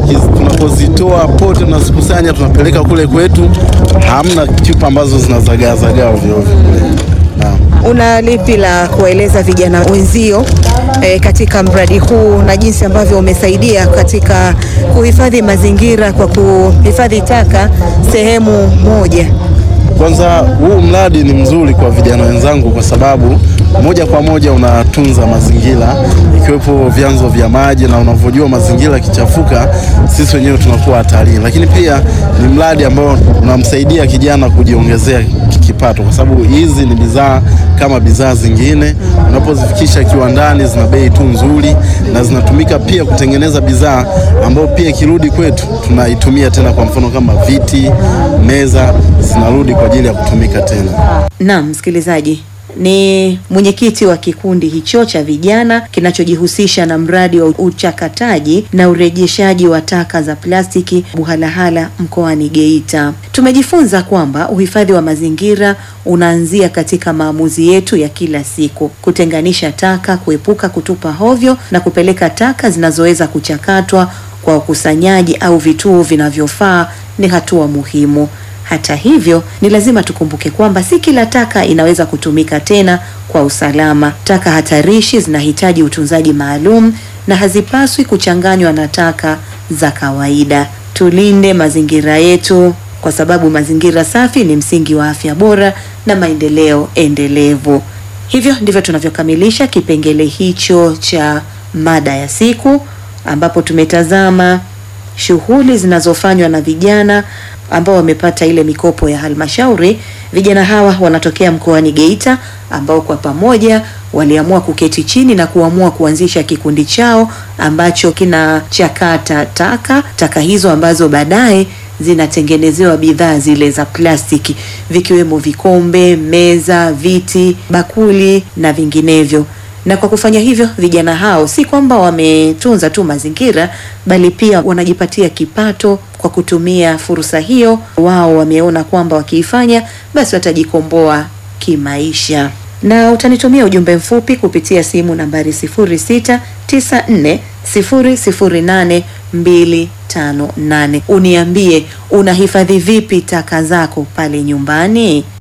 tunapokiz- tunapozitoa pote tunazikusanya tunapeleka kule kwetu, hamna chupa ambazo zinazagaazagaa ovyo ovyo kule. Naam. Una lipi la kuwaeleza vijana wenzio eh, katika mradi huu na jinsi ambavyo umesaidia katika kuhifadhi mazingira kwa kuhifadhi taka sehemu moja? Kwanza huu mradi ni mzuri kwa vijana wenzangu kwa sababu moja kwa moja unatunza mazingira ikiwepo vyanzo vya maji, na unavyojua mazingira yakichafuka, sisi wenyewe tunakuwa hatarini. Lakini pia ni mradi ambao unamsaidia kijana kujiongezea kipato, kwa sababu hizi ni bidhaa kama bidhaa zingine, unapozifikisha kiwandani zina bei tu nzuri, na zinatumika pia kutengeneza bidhaa ambayo pia ikirudi kwetu tunaitumia tena, kwa mfano kama viti, meza zinarudi kwa ajili ya kutumika tena. Naam, msikilizaji, ni mwenyekiti wa kikundi hicho cha vijana kinachojihusisha na mradi wa uchakataji na urejeshaji wa taka za plastiki Buhalahala mkoani Geita. Tumejifunza kwamba uhifadhi wa mazingira unaanzia katika maamuzi yetu ya kila siku: kutenganisha taka, kuepuka kutupa hovyo na kupeleka taka zinazoweza kuchakatwa kwa ukusanyaji au vituo vinavyofaa ni hatua muhimu. Hata hivyo, ni lazima tukumbuke kwamba si kila taka inaweza kutumika tena kwa usalama. Taka hatarishi zinahitaji utunzaji maalum na hazipaswi kuchanganywa na taka za kawaida. Tulinde mazingira yetu kwa sababu mazingira safi ni msingi wa afya bora na maendeleo endelevu. Hivyo ndivyo tunavyokamilisha kipengele hicho cha mada ya siku ambapo tumetazama shughuli zinazofanywa na vijana ambao wamepata ile mikopo ya halmashauri. Vijana hawa wanatokea mkoani Geita ambao kwa pamoja waliamua kuketi chini na kuamua kuanzisha kikundi chao ambacho kinachakata taka, taka hizo ambazo baadaye zinatengenezewa bidhaa zile za plastiki vikiwemo vikombe, meza, viti, bakuli na vinginevyo na kwa kufanya hivyo vijana hao si kwamba wametunza tu mazingira bali pia wanajipatia kipato kwa kutumia fursa hiyo. Wao wameona kwamba wakiifanya basi watajikomboa kimaisha. Na utanitumia ujumbe mfupi kupitia simu nambari 0694008258 uniambie unahifadhi vipi taka zako pale nyumbani.